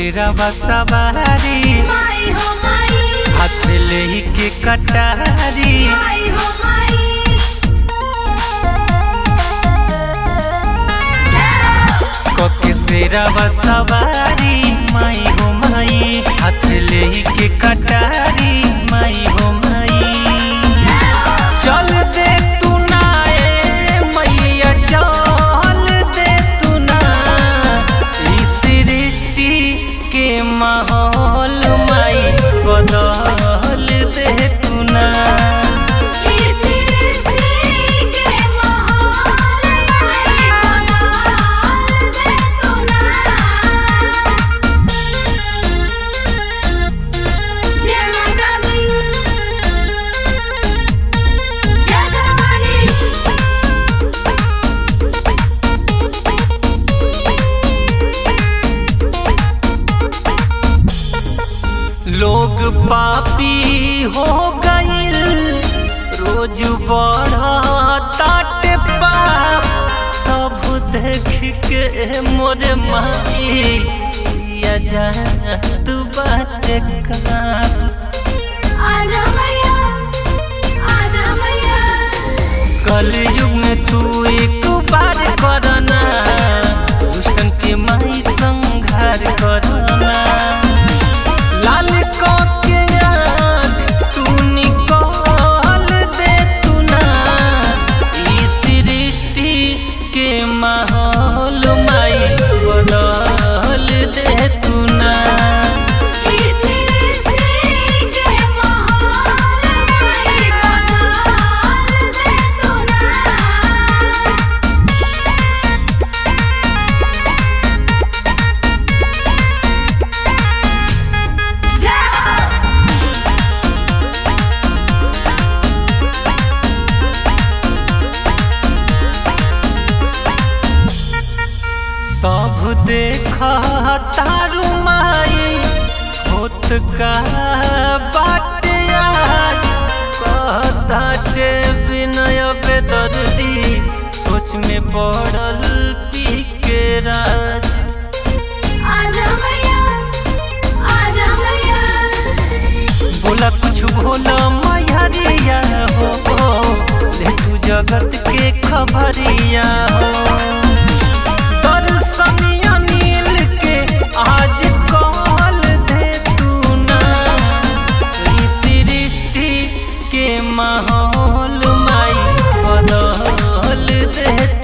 सिरवा सवारी माई हो माई हाथ ले के कटारी माई हो माई कोके सिरवा सवारी माई हो माई हाथ ले के कटारी माई हो माई चल दे तू ना ए मैया चल दे तू ना ई सृष्टि के माहौल माई बदल दे तू ना इस सृष्टि के माहौल माई बदल दे तू ना जय माता दी जय सरवानी लोग पापी हो गईल रोज बढ़ताट पाप सब देख के मोरे माई या जा तू बात का आजा मैया आजा मैया कलयुग में तू एक बार करना दुष्टन के माई संघार करना लाल को के आँख तू निकाल दे तू ना ई सृष्टि के माहौल माई बदल दे तू ना इस सृष्टि के माहौल माई बदल दे तू ना सब देख तारू माई होत का बाट आज कहताटे विनय बेदर्दी सोच में पड़ल पी के राज आजा मैया आजा मैया बोला कुछ भोला मैहरिया हो ले तू जगत के खबरिया हो दर्शनिया नील के आज कॉल दे तू ना ई सृष्टि के माहौल माई बदल दे